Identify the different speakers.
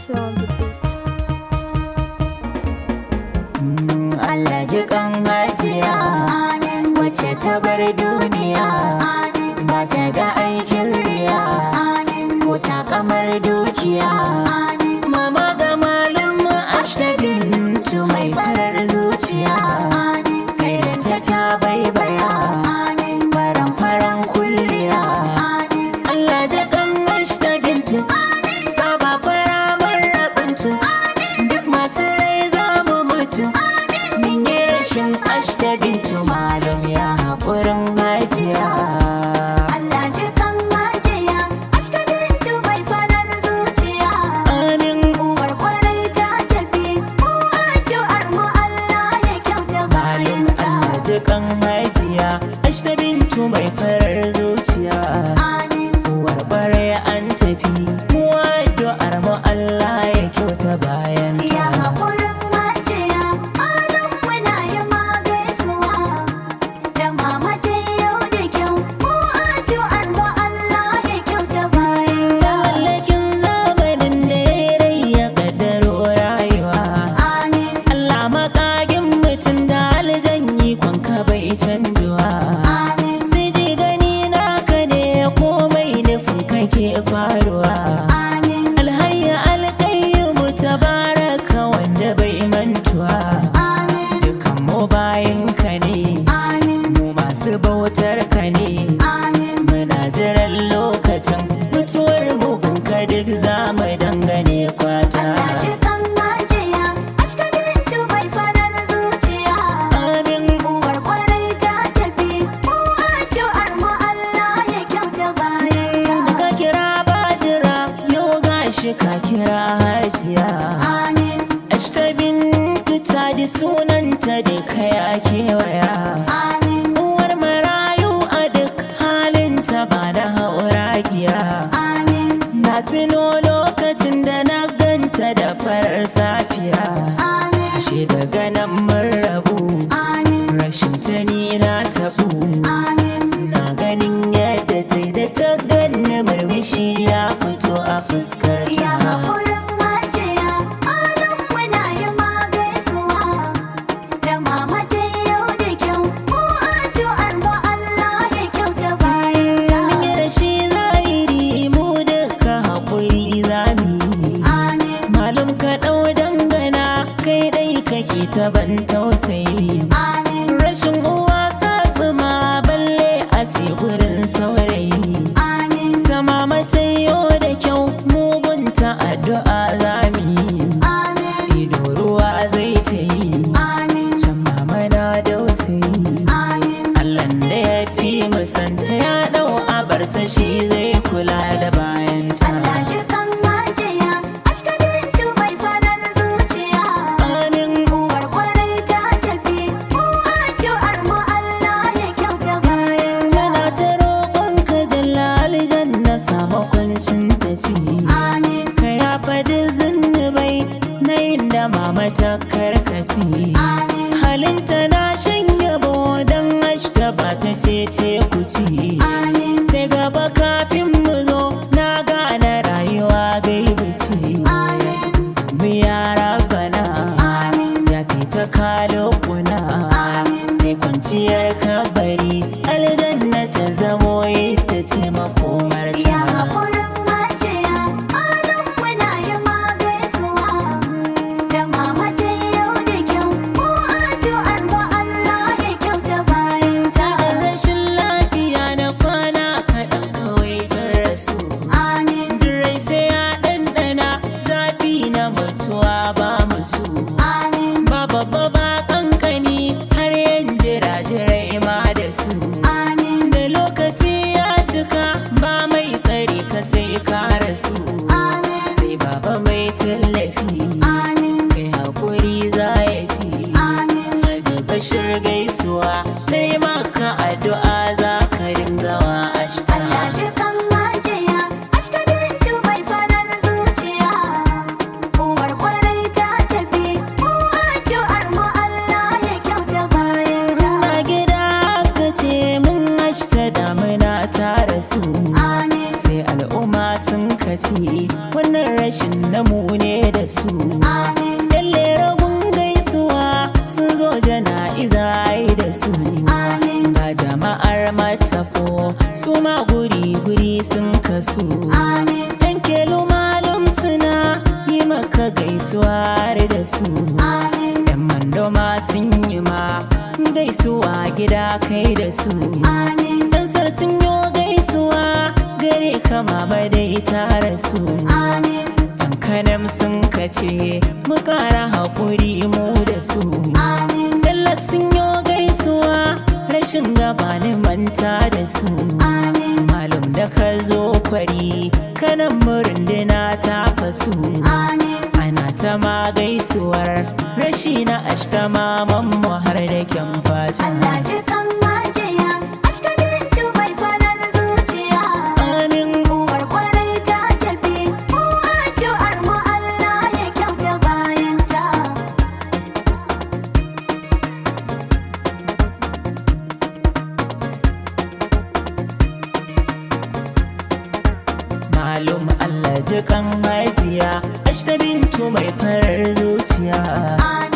Speaker 1: Hustler on the beat.
Speaker 2: Allah ji kan hajiya wacce ta bar duniya ba ta da aikin riya ko ta kamar dukiya mama ga malin ashtabin tu mai farar zuciya kairinta ta baibaya faran faran kulliya Allah ji kan ashtabin tu saba fara marabintu duk masu rai za mu mutu Min yi rashin ashta bintu malam ya haƙurin hajiya.
Speaker 3: Allah ji kan majiya, ashkadintu mai farar zuciya.
Speaker 2: Amin
Speaker 3: Uwar kwarai ta tafi, mu addu'ar mu Allah ya kyauta
Speaker 2: malam
Speaker 3: bayanta.
Speaker 2: Allah ji kan hajiya. Ashta bintu mai farar zuciya.
Speaker 3: Amin.
Speaker 2: Uwar bare an tafi. Mu addu'ar mu Allah ya kyauta bayan
Speaker 3: Ya haƙurin majiya, alam muna yi magaisuwa. Zama mata yau da kyau, mu addu'ar mu Allah ya kyauta bayanta.
Speaker 2: Mallakin zamanin da ya rai ya kaddaro rayuwa.
Speaker 3: Amin.
Speaker 2: Allah makagin mutum da aljanyi kwanka bai canjuwa.
Speaker 3: Amin.
Speaker 2: Sai ji gani naka ne komai nufin kake faruwa.
Speaker 3: Amin.
Speaker 2: Alhayya alƙayyimu tabaraka wanda bai mantuwa.
Speaker 3: Amin.
Speaker 2: Dukan mu bayanka ne,
Speaker 3: Amin.
Speaker 2: mu masu bautar ka ne.
Speaker 3: Amin.
Speaker 2: Muna jiran lokacin mutuwar mu ka duk za mu dangane kwata.
Speaker 3: Allah ji kan majiya, ashkadintu mai farar zuciya.
Speaker 2: Amin.
Speaker 3: Uwar kwarai ta tafi, mu addu'ar mu Allah ya kyauta bayanta.
Speaker 2: ka kira bajira yau gashi ka kira hajiya
Speaker 3: Amin,
Speaker 2: ashta bintu ta di sunanta da kaya kewaya
Speaker 3: amin,
Speaker 2: uwar marayu a duk halinta ba da hauragiya
Speaker 3: amin,
Speaker 2: na tuno lokacin da na ganta da farar safiya
Speaker 3: amin,
Speaker 2: ashe daga nan mun rabu
Speaker 3: amin,
Speaker 2: rashin ta ni na tabu
Speaker 3: amin.
Speaker 2: na ganin yadda ta yi da ta ganni murmushi ya fito a fuskar
Speaker 3: Ya
Speaker 2: ta
Speaker 3: haƙurin majiya, alam muna yi magaisuwa. Zama mata yau da kyau, mu addu'ar mu Allah ya kyauta bayanta.
Speaker 2: Mun yi rashi zahiri mu duka haƙuri zami
Speaker 3: Amin,
Speaker 2: Malum ka ɗau dangana kai ɗai kake ta ban tausayi
Speaker 3: amin,
Speaker 2: Rashin uwa sa tsuma balle a ce gurin saurayi
Speaker 3: amin,
Speaker 2: Ta mama ta yau da kyau mugunta addu'a zami
Speaker 3: amin,
Speaker 2: Ido ruwa zai ta yi
Speaker 3: amin,
Speaker 2: can mama na dausayi
Speaker 3: amin.
Speaker 2: Allah da ya fi musanta ya ɗau abarsa shi zai kula da bayanta
Speaker 3: Allah ji kan majiya, ashkadintu mai farar zuciya.
Speaker 2: Amin
Speaker 3: Uwar kwarai ta tafi, mu addu'ar mu Allah ya kyauta bayanta.
Speaker 2: Tana ta roƙon ka jallali janna samu kwancin ta ci
Speaker 3: Amin,
Speaker 2: Ka ya faɗi zunubai na inda mama ta karkaci
Speaker 3: amin,
Speaker 2: Halinta na shan yabo don ashta ba ta ce ce ku ci
Speaker 3: amin,
Speaker 2: Ta gaba kafin mu zo na gane rayuwa gaibu ce
Speaker 3: amin,
Speaker 2: Mu yara bana
Speaker 3: amin,
Speaker 2: ya fita kalokuna
Speaker 3: Amin.
Speaker 2: ta kwanciyar kabari aljanna ta zamo ita ce makomar
Speaker 3: Ya
Speaker 2: ta
Speaker 3: haƙurin majiya, alam muna yi magaisuwa. Zama mata yau da kyau, mu addu'ar mu Allah ya kyauta bayanta.
Speaker 2: rashin lafiya na kwana kaɗan kawai ta rasu
Speaker 3: Amin,
Speaker 2: Durai sai ya ɗanɗana zafi na mutuwa ba musu
Speaker 3: amin,
Speaker 2: ba babba ba kankani har yan jira-jirai ma da su
Speaker 3: amin,
Speaker 2: da lokaci ya cika ba mai tsari ka sai ka rasu
Speaker 3: amin,
Speaker 2: sai baba mai tallafi
Speaker 3: amin,
Speaker 2: kai hakuri za ya fi
Speaker 3: amin.
Speaker 2: Alhaji bashir gaisuwa sai maka addu'a za ka dinga wa ashta
Speaker 3: Allah ji kan majiya, ashkadintu mai farar zuciya. Uwar kwarai ta tafi, mu addu'ar mu Allah ya kyauta bayanta.
Speaker 2: a gida ka ce mun ashta damuna ta rasu
Speaker 3: Amin,
Speaker 2: sai al'umma sun ka ce wannan rashin namu ne da su
Speaker 3: Amin.
Speaker 2: Yalle ragun gaisuwa sun zo jana'iza ai da su
Speaker 3: Amin.
Speaker 2: Ga jama'ar matafo su ma guri-guri sun kasu
Speaker 3: Amin.
Speaker 2: Yan kelu malum suna yi maka gaisuwa har da su
Speaker 3: Amin.
Speaker 2: Yan mandoma sun yi ma gaisuwa gida kai da su
Speaker 3: Amin.
Speaker 2: Ɗansar sun yi gaisuwa gare kama ba dai tare su
Speaker 3: Amin.
Speaker 2: Kankanam sun kace mu ƙara haƙuri mu da su
Speaker 3: Amin.
Speaker 2: Dallat sun yi gaisuwa rashin gaba ni manta da su
Speaker 3: Amin.
Speaker 2: Malum da ka zo kwari kanan murindina ta fasu
Speaker 3: Amin.
Speaker 2: Ana ta ma gaisuwar rashi na ashtama mammu har da kyan fatu
Speaker 3: Allah ji kan majiya, ashta bintu mai farar zuciya.
Speaker 2: Amin
Speaker 3: Uwar kwarai ta tafi, mu addu'ar mu Allah ya kyauta bayanta.
Speaker 2: Malum Allah ji kan hajiya Ashta bintu mai farar zuciya
Speaker 3: Amin.